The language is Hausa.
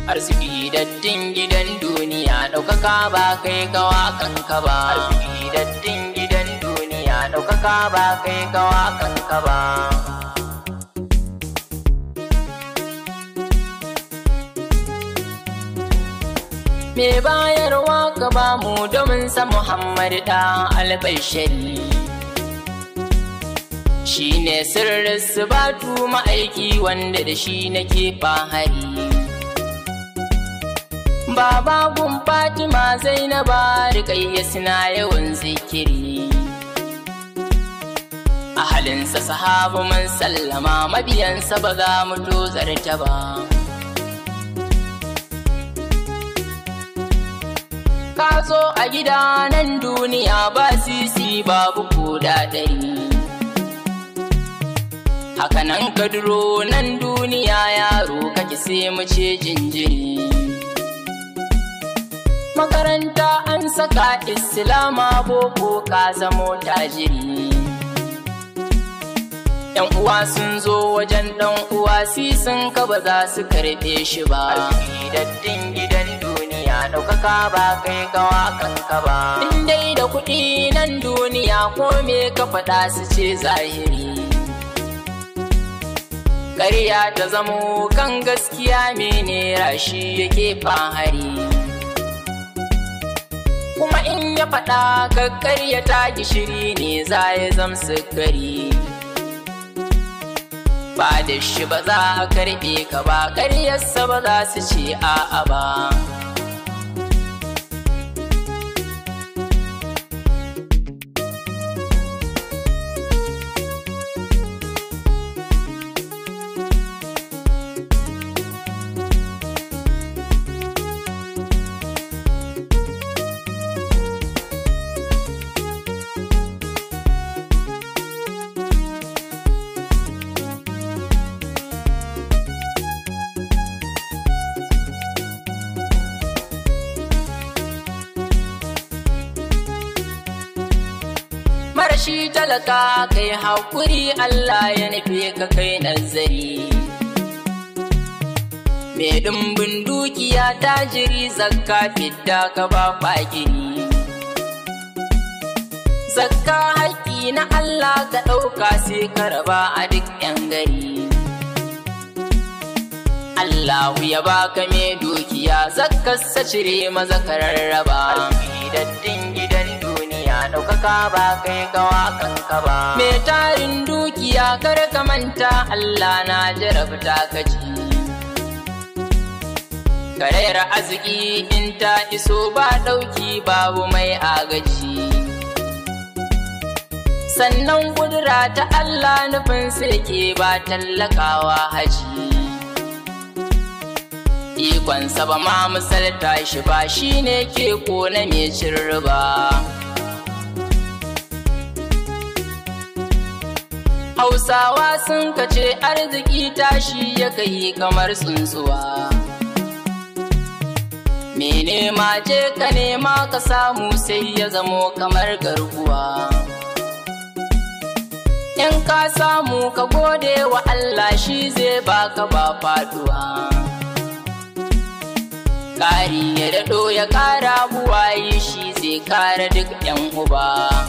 arziki daddin gidan duniya ɗaukaka ba kai gawa kanka ba arziki daddin gidan duniya ɗaukaka ba kai gawa kanka ba me bayarwa ka ba mu domin sa Muhammad da albashari shi ne sirrin batu ma'aiki wanda da shi nake fahari Baba gun Fatima Zainaba Rikayya suna yawan zikiri a halinsa sahabu man sallama mabiyansa ba za mu tozarta ba ka zo a gida nan duniya ba sisi babu koda ɗari hakanan ka duro nan duniya yaro kake sai mu ce jinjiri makaranta an saka islama boko ka zamo tajiri yan uwa sun zo wajen dan uwa sisin ka ba za su karɓe shi ba daddin gidan duniya ɗaukaka ba kai gawa kanka ba in dai da kuɗi nan duniya ko me ka faɗa su ce zahiri ƙarya ta zamo kan gaskiya mene rashi yake fahari kuma in ya faɗa ka ƙaryata gishiri ne za ya zam sukari ba da shi ba za a karɓe ka ba ƙaryarsa ba za su ce a'a ba marashi talaka kai haƙuri Allah ya nufe ka kai nazari mai ɗumbin dukiya tajiri zakka fidda ka ba fakiri zakka haƙƙi na Allah ka ɗauka sai ka raba a duk ‘yan gari Allahu ya baka mai dukiya zakkarsa cire maza ka rarraba daddin gidan duniya ɗaukaka ba kai gawa kanka ba mai tarin dukiya kar ka manta Allah na jarabta ka ji karayar arziki in ta iso ba ɗauki babu mai agaji sannan kudura ta Allah nufin ke ba tallakawa haji ikonsa ba ma misalta shi ba shine ke kona mai cin riba hausawa sun kace arziki tashi ya kai kamar tsuntsuwa me nema je ka nema ka samu sai ya zamo kamar garkuwa in ka samu ka gode wa Allah shi zai baka ba faduwa ƙari ya daɗo ya ƙara buwayi shi zai kara duk ‘yan uba.